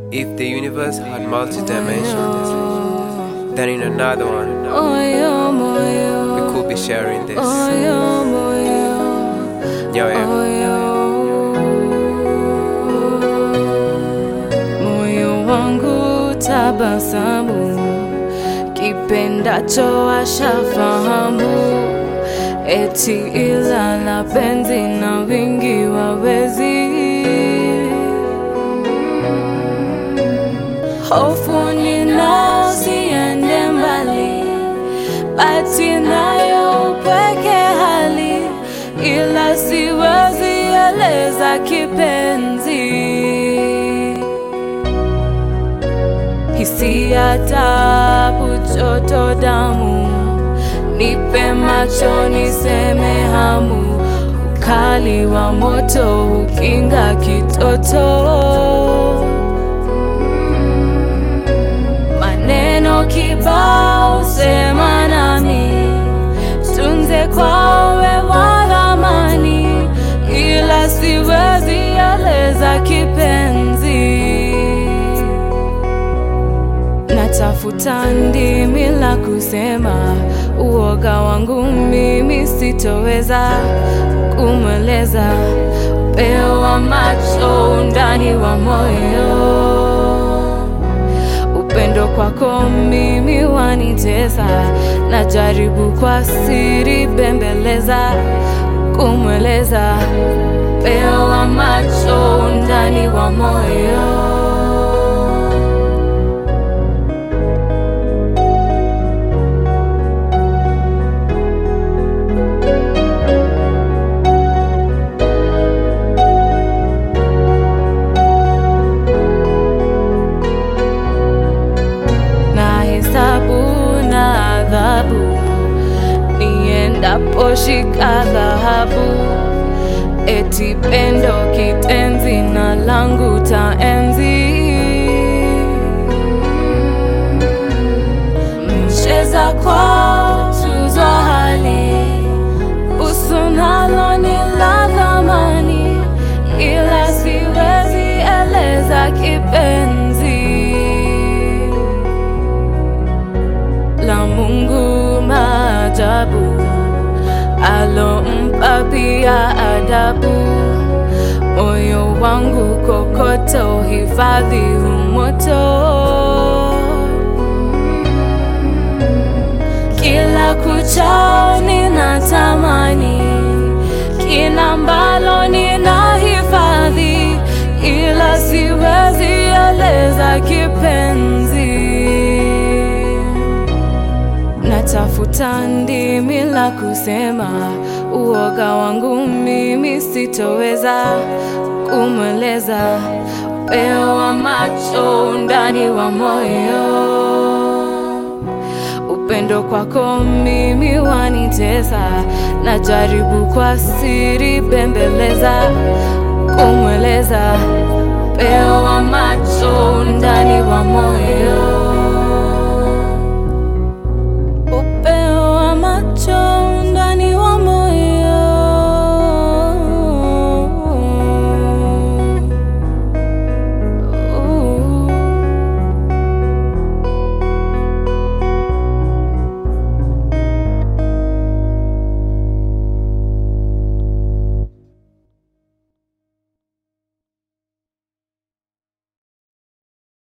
If the universe had multi dimensions, then in another one, Moyo, moyo, we could be sharing this. moyo, moyo, Yo, yeah. moyo. Moyo wangu tabasamu, kipendacho ashafahamu, eti ila la penzi na wingi wawezi hofu ninao siende mbali, bati nayo upweke hali, ila siwezi eleza kipenzi, hisia tabu, joto damu, nipe macho niseme hamu, ukali wa moto ukinga kitoto maneno kibao sema nami tunze kwawe wa thamani ila siwezi eleza kipenzi natafuta ndimi la kusema uoga wangu mimi sitoweza kumweleza upeo wa macho undani wa moyo upendo kwako mimi wanitesa, najaribu kwa siri bembeleza, kumweleza upeo wa macho undani wa moyo. na hesabu na adhabu, niendapo shika dhahabu, eti pendo kitenzi na langu taenzi. Mcheza kwa tuzo hali, busu nalo ni la thamani, ila siwezi eleza kipenzi la Mungu maajabu alompa pia adabu, moyo wangu kokoto hifadhi umoto, kila kuchao ninatamani kina ambalo nina hifadhi, ila siwezi eleza kipenzi natafuta ndimi la kusema, uoga wangu mimi sitoweza kumweleza, upeo wa macho undani wa moyo, upendo kwako mimi wanitesa, najaribu kwa siri bembeleza, kumweleza, upeo wa macho undani wa moyo